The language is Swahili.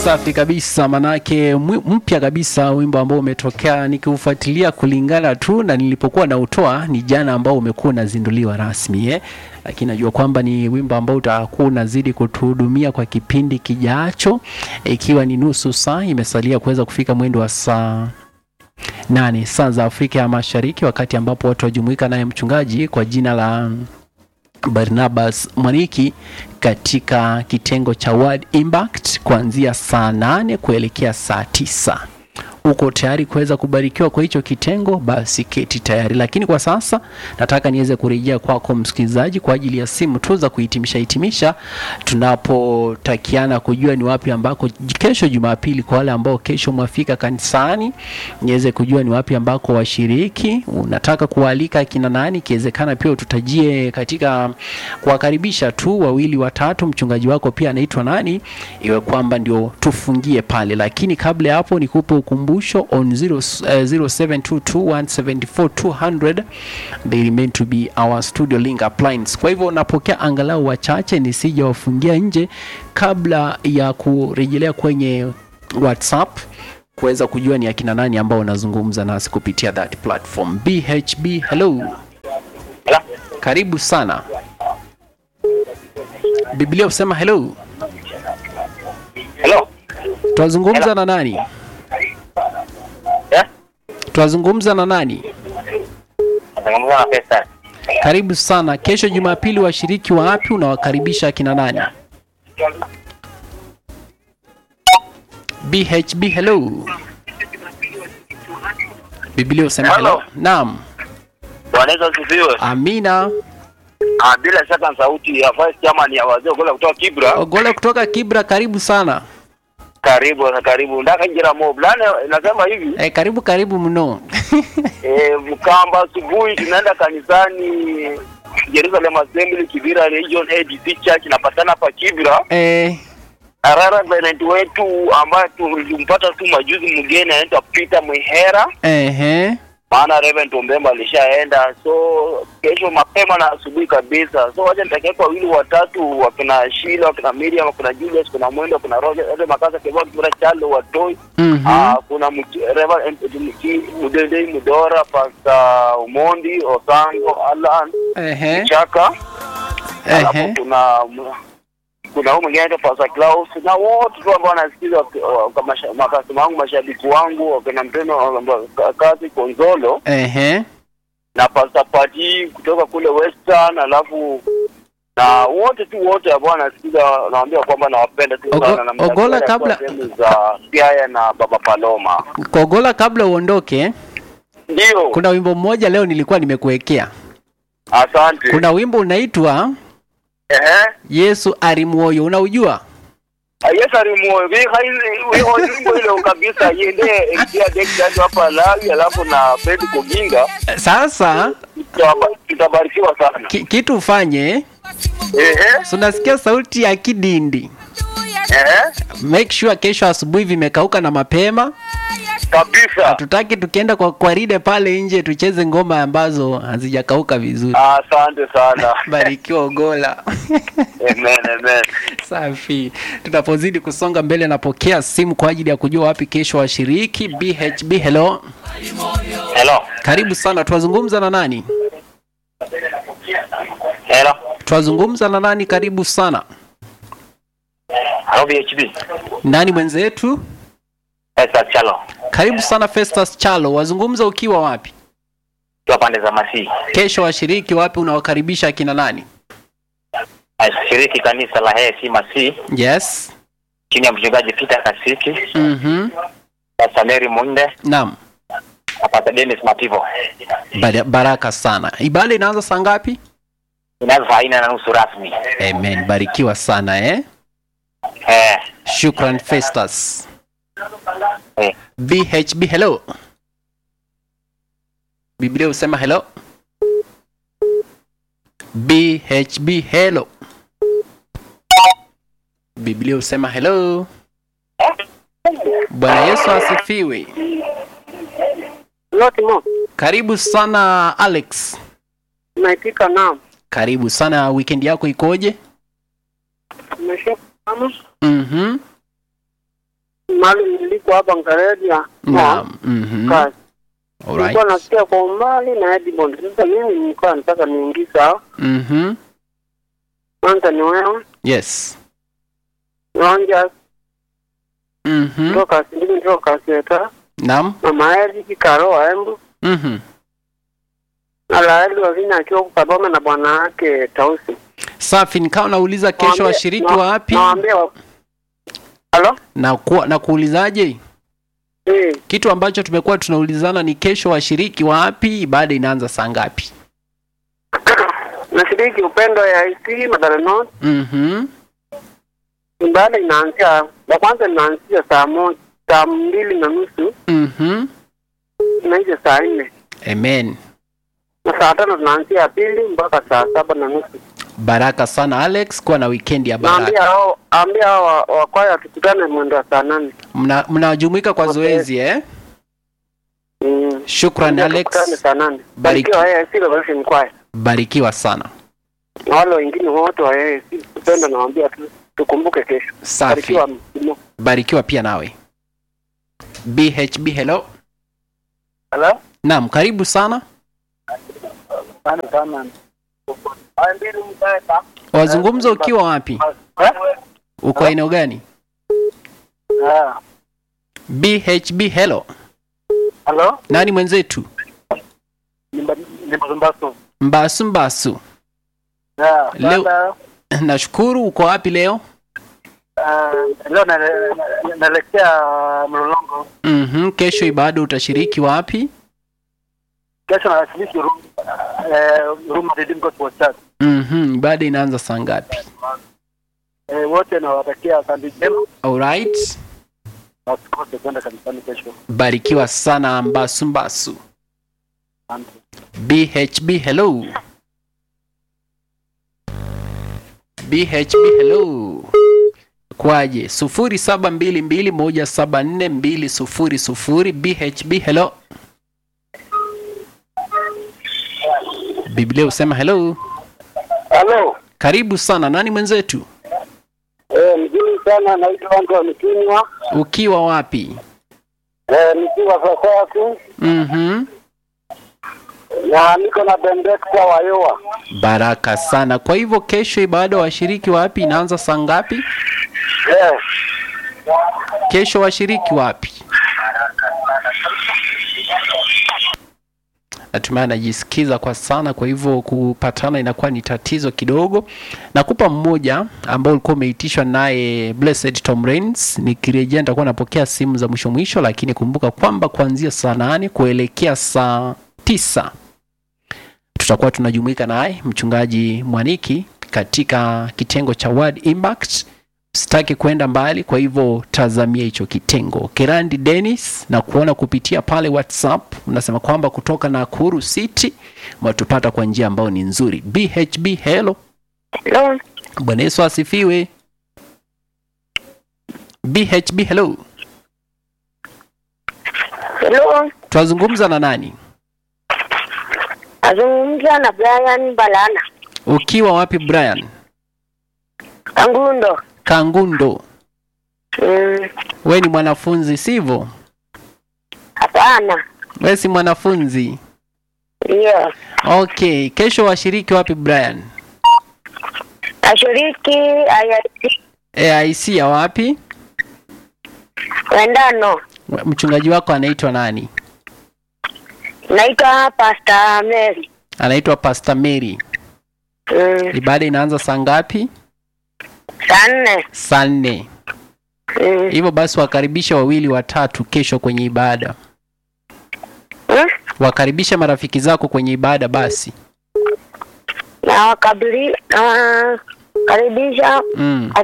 Safi kabisa, manake mwi- mpya kabisa, wimbo ambao umetokea nikiufuatilia kulingana tu na nilipokuwa nautoa ni jana, ambao umekuwa unazinduliwa rasmi eh? Lakini najua kwamba ni wimbo ambao utakuwa unazidi kutuhudumia kwa kipindi kijacho, ikiwa ni nusu saa imesalia kuweza kufika mwendo wa saa nane saa za Afrika ya Mashariki, wakati ambapo watu wajumuika naye mchungaji kwa jina la Barnabas Mwaniki katika kitengo cha Word Impact kuanzia saa nane kuelekea saa tisa. Uko tayari kuweza kubarikiwa kwa hicho kitengo? Basi keti tayari, lakini kwa sasa nataka niweze kurejea kwako msikilizaji, kwa ajili ya simu tu za kuhitimisha hitimisha, tunapotakiana kujua ni wapi ambako kesho Jumapili, kwa wale ambao kesho mwafika kanisani, niweze kujua ni wapi ambako washiriki, unataka kuwaalika akina nani, ikiwezekana pia ututajie katika kuwakaribisha tu wawili watatu, mchungaji wako pia anaitwa nani, iwe kwamba ndio tufungie pale. Lakini kabla ya hapo nikupe ukumbusho on 0, uh, 0722174200 they remain to be our studio link appliance. Kwa hivyo napokea angalau wachache nisije wafungia nje kabla ya kurejelea kwenye WhatsApp kuweza kujua ni akina nani ambao wanazungumza nasi kupitia that platform. BHB, hello. Hello? Karibu sana. Biblia husema hello. Hello? Twazungumza na nani? Yeah? Twazungumza na nani? Nazungumza na Faisal. Karibu sana. Kesho Jumapili, washiriki wa wapi unawakaribisha akina nani? BHB, hello. Biblia husema hello. Hello. Naam. Bwana Yesu asifiwe. Amina. Ah, bila shaka sauti ya Vice Chairman ya wazee kule kutoka Kibra. Ogole kutoka Kibra, karibu sana. Karibu karibu. Ndaka njira mob. Lana nasema hivi, E, karibu karibu mno. eh, Mkamba asubuhi tunaenda kanisani Jerusalem Assembly Kibira Region ADC Church napatana hapa Kibra. e, Arara Bennett wetu ambaye tulimpata tu majuzi mgeni anaitwa Peter Mwihera. ehe. maana Reverend Ombemba alishaenda, so kesho mapema na asubuhi kabisa. So wacha nitakia kwa wawili watatu, wakina Sheila, wakina Miriam, wakina Julius, kuna Mwendo, kuna Roger, Ede Makasa, Kebao, kuna Charlo, Watoi, Mhm. ah, kuna Mki- Reverend Mki- Mudendei, Mudora, Pastor Umondi, Osango, Alan, Ehe. Chaka, alafu Ehe. kuna kuna huyu mwingine anaitwa Pastor Klaus na wote tu ambao wanasikiza waki- wa- kwa masha- makasima wangu, mashabiki wangu, wakina Mpeno, wa- kazi Konzolo Ehe. na Pastor Pati kutoka kule Western, alafu na wote tu wote ambao wanasikiza, nawaambia kwamba nawapenda tu Ogo- sana na Ogola, mtakwenda kwa kabla- sehemu za Siaya na Baba Paloma. Kogola, kabla uondoke, Ndio, kuna wimbo mmoja leo nilikuwa nimekuwekea. asante. Kuna wimbo unaitwa ehe Yesu arimwoyo, unaujua? Yesu alimuoe vi wimbo ile kabisa yende ikia dekdadi hapa Lawi, alafu na Fred Koginga Sasa tutaba- tutabarikiwa sana. ki, kitu ufanye, Ehe, si unasikia sauti ya kidindi, ehe, make sure kesho asubuhi vimekauka na mapema. kabisa. Hatutaki tukienda kwa kwaride pale nje tucheze ngoma ambazo hazijakauka vizuri. Asante sana. Barikiwa Ogola. Amen, amen. Safi. Tunapozidi kusonga mbele, napokea simu kwa ajili ya kujua wapi kesho washiriki. BHB, hello, Hello. karibu sana. Twazungumza na nani? Hello. Twazungumza na nani? Karibu sana. Hello VHB. Nani mwenzetu? Esa Chalo. Karibu sana Festus Chalo. Wazungumza ukiwa wapi? Kwa pande za Masii. Kesho washiriki wapi? Unawakaribisha akina nani? Ashiriki kanisa la Hesi Masii Yes. chini ya mchungaji Peter Kasiki, Mhm. Pastor Mary Munde Naam. na Pastor Dennis Mativo. Bara- Baraka sana. Ibada inaanza saa ngapi? Inaanza saa nne na nusu rasmi. Amen. Barikiwa sana eh. Eh, Shukran Festus. eh. BHB hello. Biblia husema hello. BHB hello. Biblia husema hello. Bwana Yesu asifiwe. Loti mo, Karibu sana Alex. naitika naam. Karibu sana. Weekend yako ikoje? Umesha kama Mhm. mahali niliko hapa Ngaredia. Naam. Mhm. Kazi. Nilikuwa Alright. nasikia kwa umbali na Edmond. Sasa mimi nilikuwa nataka niingize hao. Mhm. Kwanza ni wewe, Yes. Ronja, Mhm. kutoka Sindini, kutoka Seta, Naam. Mama Eric, Karo Embu, Mhm. na Laeli Wavina akiwa huko Kadome na bwana wake Tausi. Safi, nikawa nauliza kesho Nawaambia- washiriki na- wapi Nawaambia wa... Halo? na ku, na kuulizaje Eh, kitu ambacho tumekuwa tunaulizana ni kesho washiriki wapi, ibada inaanza saa ngapi? nashiriki upendo ya IC Madara North. Mhm. Ibada inaanzia ya kwanza inaanzia saa moja saa mbili na nusu Mhm. inaisha saa nne Amen. na saa tano tunaanzia ya pili mpaka saa saba na nusu. Baraka sana Alex, kuwa na weekend ya Naambia baraka. hao ambia hao wa- wakwaya tukutane mwendo wa saa nane. Mna- Mnajumuika kwa Okay. zoezi eh? Mm. Shukran Ambia tukutane Alex, saa nane. Bariki. Barikiwa yeye si Revolution Choir. barikiwa sana. Na wale wengine wote wa yeye si kupenda nawaambia tu tukumbuke kesho. Safi, Barikiwa msimo. barikiwa pia nawe. BHB, hello. Hello? Naam, karibu sana. Sana sana. Haya mbili mtaeka. Wazungumza ukiwa wapi? Eh? Uko eneo gani? Ah. BHB, hello. Hello? Nani mwenzetu? Ni Mbazumbaso. Mbasu Mbasu. Yeah. Leo- Sasa, Nashukuru. Uko wapi leo? ah, leo na- na- naelekea Mlolongo. Mhm. Kesho ibada utashiriki wapi? Kesho nawashiriki Ru- eh, Ruma Redeemed Gospel Church. Mhm. Ibada inaanza saa ngapi? Eh, wote nawatakia asante njema Alright. na usikose kwenda kanisani kesho. Barikiwa sana Mbasu Mbasu. Asante. BHB hello. BHB hello. Kwaje? sufuri saba mbili mbili moja saba nne mbili sufuri sufuri. BHB hello. Biblia usema hello. Halo. Karibu sana. Nani mwenzetu? Eh, mzuri sana naitwa wangu wa Mkinywa. Ukiwa wapi? Eh, nikiwa sasa tu Mhm. na niko na Bendekta wa Yoa. Baraka sana. Kwa hivyo kesho ibada washiriki wapi inaanza saa ngapi? Eh, Kesho washiriki wapi? Natumai anajisikiza kwa sana, kwa hivyo kupatana inakuwa ni tatizo kidogo. Nakupa mmoja ambao ulikuwa umeitishwa naye Blessed Tom Rains. Nikirejea nitakuwa napokea simu za mwisho mwisho, lakini kumbuka kwamba kuanzia saa nane kuelekea saa tisa tutakuwa tunajumuika naye mchungaji Mwaniki katika kitengo cha Word Impact sitaki kwenda mbali, kwa hivyo tazamia hicho kitengo. Kerandi Dennis na kuona kupitia pale WhatsApp unasema kwamba kutoka Nakuru City watupata kwa njia ambayo ni nzuri. BHB hello, Hello. Bwana Yesu asifiwe. BHB hello, Hello. twazungumza na nani? Azungumza na Brian Balana. Ukiwa wapi Brian? Kangundo. Kangundo. Mm, We ni mwanafunzi sivyo? hapana. We si mwanafunzi? Ndio. Okay, kesho washiriki wapi Brian? Ashiriki IIT AIC ya wapi? Wendano. Mchungaji wako anaitwa nani? Naitwa Pastor Mary. Anaitwa Pastor Mary. Mm, Ibada inaanza saa ngapi? saa nne. Saa nne. Mm. Hivyo basi wakaribisha wawili watatu kesho kwenye ibada. Mm? Wakaribisha marafiki zako kwenye ibada basi. Na wakabili na karibisha Mm.